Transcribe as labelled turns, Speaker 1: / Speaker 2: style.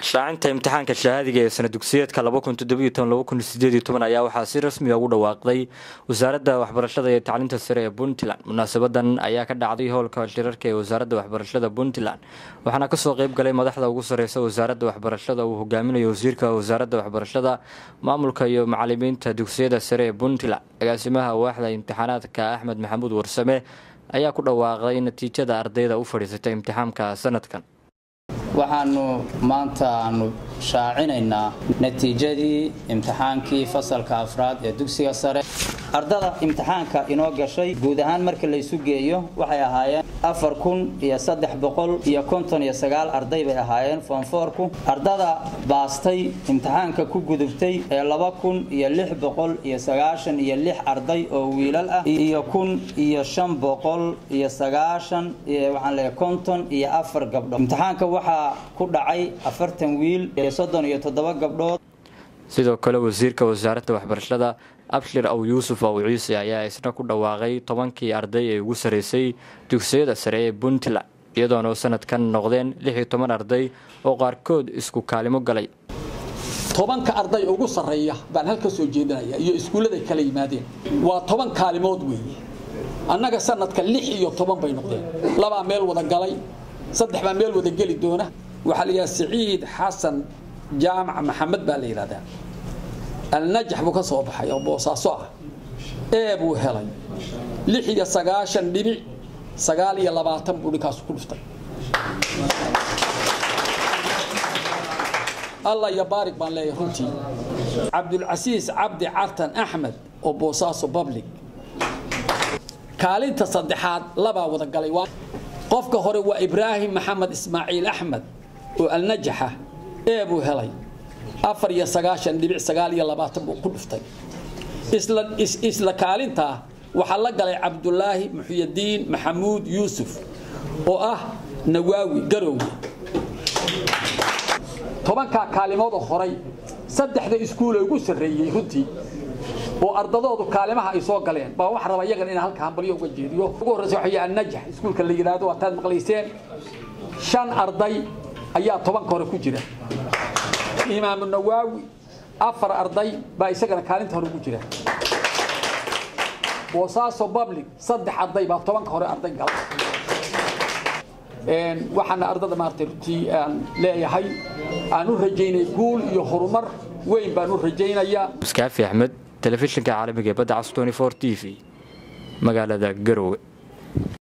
Speaker 1: shaacinta imtixaanka shahaadiga ee sana dugsiyeedka ayaa waxaa si rasmiga ugu dhawaaqday wasaaradda waxbarashada iyo tacliinta sare ee puntland munaasabadan ayaa ka dhacday howlka shirarka ee wasaaradda waxbarashada puntland waxaana kasoo qeyb galay madaxda ugu sareysa wasaaradda waxbarashada uu hogaaminayo wasiirka wasaaradda waxbarashada maamulka iyo macalimiinta dugsiyada sare ee puntland agaasimaha waaxda imtixaanaadka axmed maxamuud warsame ayaa ku dhawaaqday natiijada ardayda u fadhiisatay imtixaamka sanadkan
Speaker 2: waxaanu maanta aanu shaacinaynaa natiijadii imtixaankii fasalka afraad ee dugsiga sare ardada imtixaanka inoo gashay guud ahaan marka laysu geeyo waxay ahaayeen afar kun iyo saddex boqol iyo konton iyo sagaal arday bay ahaayeen foonfoorku ardada baastay imtixaanka ku gudubtay ee laba kun iyo lix boqol iyo sagaashan iyo lix arday oo wiilal ah iyo kun iyo shan boqol iyo sagaashan waxaan leeyahay konton iyo afar gabdho imtixaanka waxaa ku dhacay afartan wiil iyo soddon iyo toddoba gabdhood
Speaker 1: sidoo kale wasiirka wasaaradda waxbarashada abshir aw yuusuf aw ciise ayaa isna ku dhawaaqay tobankii arday ee ugu sareysay dugsiyada sare ee puntland iyadoona sanadkan noqdeen lix iyo toban arday oo qaarkood isku kaalimo galay
Speaker 3: tobanka arday ugu sarreeya baan halka soo jeedinaya iyo iskuulladay kala yimaadeen waa toban kaalimood weeye annaga sanadka lix iyo toban bay noqdeen labaa meel wada galay saddex baa meel wada geli doona waxaa la yidhaha siciid xasan jaamac maxamed baa la yidhahdaa alnajax buu ka soo baxay oo boosaaso ah ee buu helay lix iyo sagaashan dhibic sagaal iyo labaatan buu dhinkaasu ku dhuftay allah iyo baarig baan leeyahay runtii cabdulcasiis cabdi cartan axmed oo boosaaso public kaalinta saddexaad labaa wada galay qofka hore waa ibraahim maxamed ismaaciil axmed oo alnajaxa ee buu helay afar iyo sagaashan dhibic sagaal iyo labaatan buu ku dhuftay isla kaalintaa waxaa la galay cabdulaahi muxyadiin maxamuud yuusuf oo ah nawaawi garowge tobankaa kaalimooda horay saddexda iskuule ugu sarreeyey runtii oo ardadoodu kaalimaha ay soo galeen baa wax raba iyagan inaan halka hambalyo uga jeediyo ugu horreysa waxa yahay annajax iskuulka la yidhaahdo waataad maqlayseen shan arday ayaa tobanka hore ku jira imaamu nawaawi afar arday baa isagana kaalinta hore ugu jira boosaaso public saddex arday baa tobanka hore arday gala waxaana ardada maaragtay runtii aan leeyahay aan u rajaynay guul iyo horumar weyn baan u rajaynayaa
Speaker 1: muskaafi axmed telefishinka caalamiga ee badda cas t v magaalada garowe